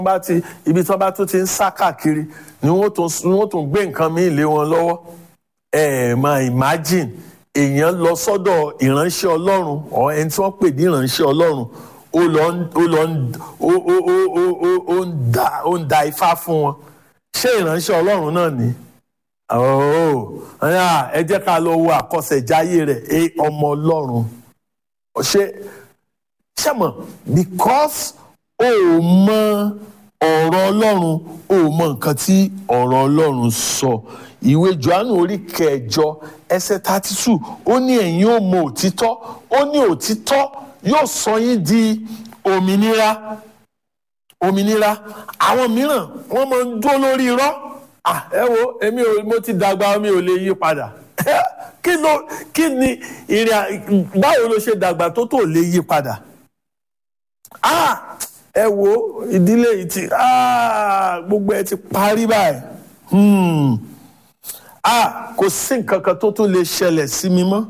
bá ti ibi tí wọ́n bá tún ti ń sá káàkiri ni wọ́n tún ni wọ́n tún gbé nǹkan míì lé wọn lọ́wọ́ ẹ ẹ máa imagine èèyàn lọ sọ́dọ̀ ìránṣẹ́ Ọlọ́run ọ ẹni tí wọ́n pè ní ìránṣẹ́ Ọlọ́run ó lọ ń ó lọ ń ó ó ó ó ó ó ń da ó ń da ifá fún wọn ṣé ìránṣẹ́ Ọlọ́run náà ni ooo ẹ jẹ́ ká lọ wo àkọsẹ̀jáyé rẹ̀ ẹ ọmọ Ọlọ́run ṣé ṣé mọ̀ because o ò mọ ọ̀rọ̀ Ọlọ́run o ò mọ nǹkan tí ọ̀rọ̀ Ọlọ́run sọ ìwé Jòhánù orí kẹjọ ẹsẹ̀ thirty two ó ní ẹ̀yin ó mọ òtítọ́ ó ní òtítọ́ yóò sọ yín di òmìnira òmìnira àwọn mìíràn wọ́n máa ń dúró lórí irọ́ ah ẹ wo èmi ò mo ti dàgbà mi ò lè yí padà kí ló kí ni ìrìn báwo ló ṣe dàgbà tó tó lè yí padà ah ẹ wo ìdílé yìí ti ah gbogbo ẹ ti parí báyìí hmm ah kò sí nǹkan kan tó tún lè ṣẹlẹ̀ sí mi mọ́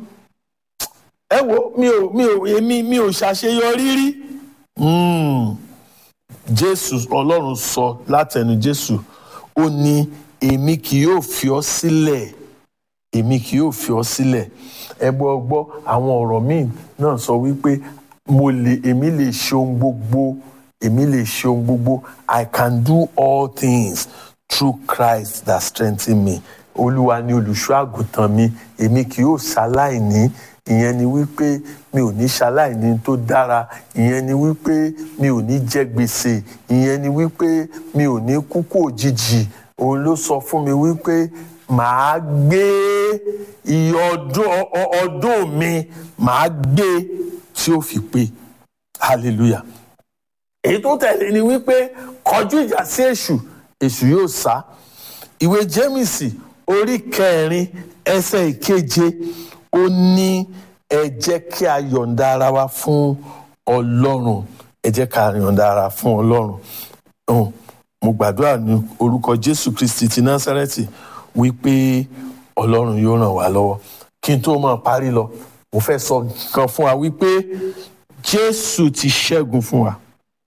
ẹ wo mi ò mi ò èmi mi ò ṣàṣeyọrí rí hmm jésù ọlọ́run sọ látẹnu jésù ó ní èmi kì yóò fi ọ́ sílẹ̀ èmi kì yóò fi ọ́ sílẹ̀ ẹ gbọ́ gbọ́ àwọn ọ̀rọ̀ míì náà sọ wípé mo lè èmi lè ṣe ohun gbogbo èmi lè ṣe ohun gbogbo I can do all things through Christ that strengthen me olúwa ni olùṣọ́ àgùntàn mi èmi kì yóò ṣaláìní ìyẹn ni wípé mi ò ní ṣaláìní tó dára ìyẹn ni wípé mi ò ní jẹ gbèsè ìyẹn ni wípé mi ò ní kúkú òjijì òun ló sọ fún mi wípé màá gbé iye ọdún ọdún mi màá gbé tí ó fi pé hallelujah èyí tó tẹ̀lé ni wípé kọjú ìjà sí èṣù èṣù yóò sá ìwé jémìsì orí kẹrin ẹsẹ̀ ìkeje ó ní ẹ jẹ́ kí a yọ̀ǹda ara wa fún ọlọ́run ẹ jẹ́ ká yọ̀ǹda ara fún ọlọ́run um, mo gbàdúrà ní orúkọ jésù kristi ti násárẹ́tì wípé ọlọ́run yóò ràn wá lọ́wọ́ kí n tó máa parí lọ mo fẹ́ sọ kan fún wa wípé jésù ti ṣẹ́gun fún wa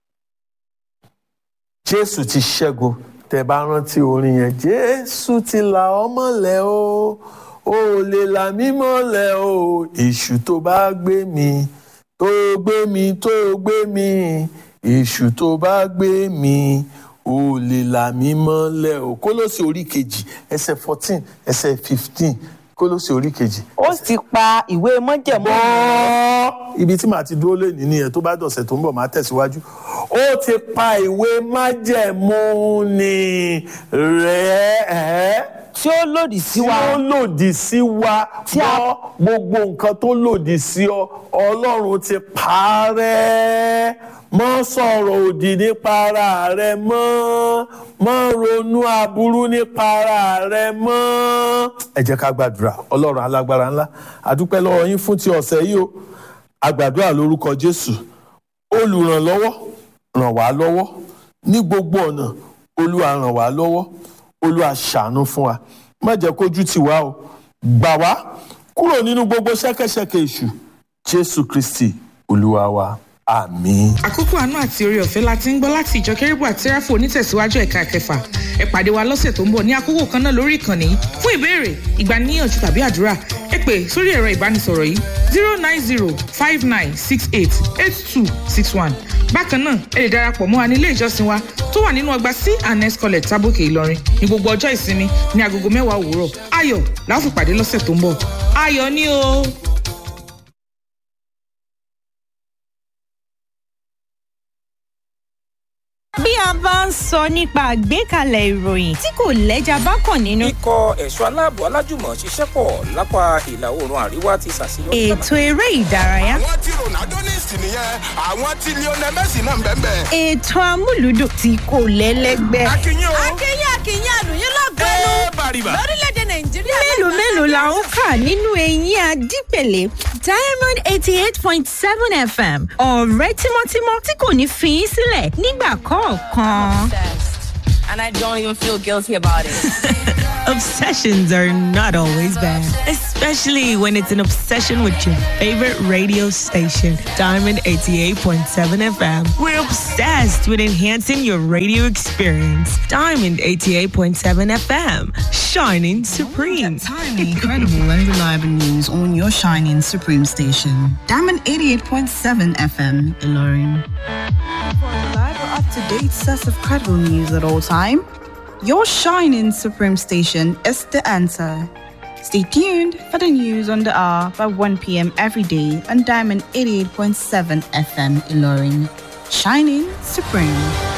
jésù ti ṣẹ́gun tẹ́ bá rántí orin yẹn jésù ti là ọ́ mọ́lẹ̀ o ó lè là mí mọ́lẹ̀ o èṣù tó bá gbé mi tó gbé mi tó gbé mi èṣù tó bá gbé mi ó lè là mí mọ́lẹ̀ o kólósì orí kejì ẹsẹ̀ fourteen ẹsẹ̀ fifteen kólósì orí kejì. ó sì pa ìwé májẹ̀mú mọ́ ibi tí màá ti dúró lé nìyí yẹn tó bá dọ̀sẹ̀ tó ń bọ̀ máa tẹ̀síwájú ó ti pa ìwé májẹ̀mú ni rẹ̀ ẹ́ tí ó lòdì sí tí wa ó lòdì sí wa Tí a- gbọ́ gbogbo nǹkan tó lòdì sí ọ ọlọ́run ti parẹ́ mọ́ sọ̀rọ̀ òdì nípa ara rẹ mọ́ mọ́ ronú aburú nípa ara rẹ mọ́. ẹ jẹ́ ká gbàdúrà ọlọ́run alágbára ńlá àdúpẹ́ lọ́wọ́ yín fún ti ọ̀sẹ̀ yìí o àgbàdúrà lórúkọ jésù olùrànlọ́wọ́ ràn wá lọ́wọ́ ní gbogbo ọ̀nà olúwa ràn wá lọ́wọ́ olúwa ṣàánú fún wa má jẹ́ kójú tì wá o gbà wá kúrò nínú gbogbo ṣẹ́kẹ́ṣẹkẹ̀ èṣù jésù kristi olúwa wa àmín. àkókò àánú àti oore ọ̀fẹ́ la ti ń gbọ́ láti ìjọ kérúbù àti sẹ́ráfù onítẹ̀síwájú ẹ̀ka kẹfà ẹ pàdé wa lọ́sẹ̀ tó ń bọ̀ ní àkókò kan náà lórí ìkànnì yìí fún ìbéèrè ìgbaniníyànjú tàbí àdúrà ẹ pè sórí ẹ̀rọ ìbánisọ̀rọ̀ yìí zero nine zero five nine six eight eight two six one bákan náà ẹ lè darapọ̀ mọ́ wa ní ilé ìjọsìn wa tó wà nínú ọgbà c and s college tábòkè ìlọrin ní gbogbo ọjọ́ ìsinmi ní agogo mẹ́wàá òwúrọ̀ ayọ̀ la ó fi pàdé lọ́sẹ̀ tó ń bọ̀ ayọ̀ ni o. bí a bá ń sọ nípa àgbékalẹ̀ ìròyìn tí kò lẹ́jà bá kàn nínú. ikọ̀ ẹ̀ṣọ́ aláàbò alájùmọ̀ ṣiṣẹ́ pọ̀ lápá ìlà oòrùn àríwá ti ṣàṣeyọrí. ètò eré ìdárayá. àwọn tí ronaldo ní ìsìn nìyẹn àwọn tí lionel messi náà ń bẹ́ẹ̀ bẹ́ẹ̀. ètò amúlùdùn tí kò lẹ́lẹ́gbẹ́. akínyìn o akínyìn akínyìn àlùyìn lọ́gọ́nù ẹ bàrìbà. lórílẹ̀‐èdè nàìjíríà. mélòó mélòó la ń kà nínú eyín adípèlé diamond eighty eight point seven fm ọ̀rẹ́ tímọ́tímọ́ tí kò ní fi í sílẹ̀ nígbà kọ̀ọ̀kan. and I don't even feel guilty about it. Obsessions are not always bad, especially when it's an obsession with your favorite radio station, Diamond 88.7 FM. We're obsessed with enhancing your radio experience. Diamond 88.7 FM, shining supreme. Timely, credible, and reliable news on your shining supreme station. Diamond 88.7 FM, Ilorin. For a reliable, up-to-date set of credible news at all time, your shining supreme station is the answer. Stay tuned for the news on the hour by 1 p.m. every day on Diamond 88.7 FM Ilorin. Shining Supreme.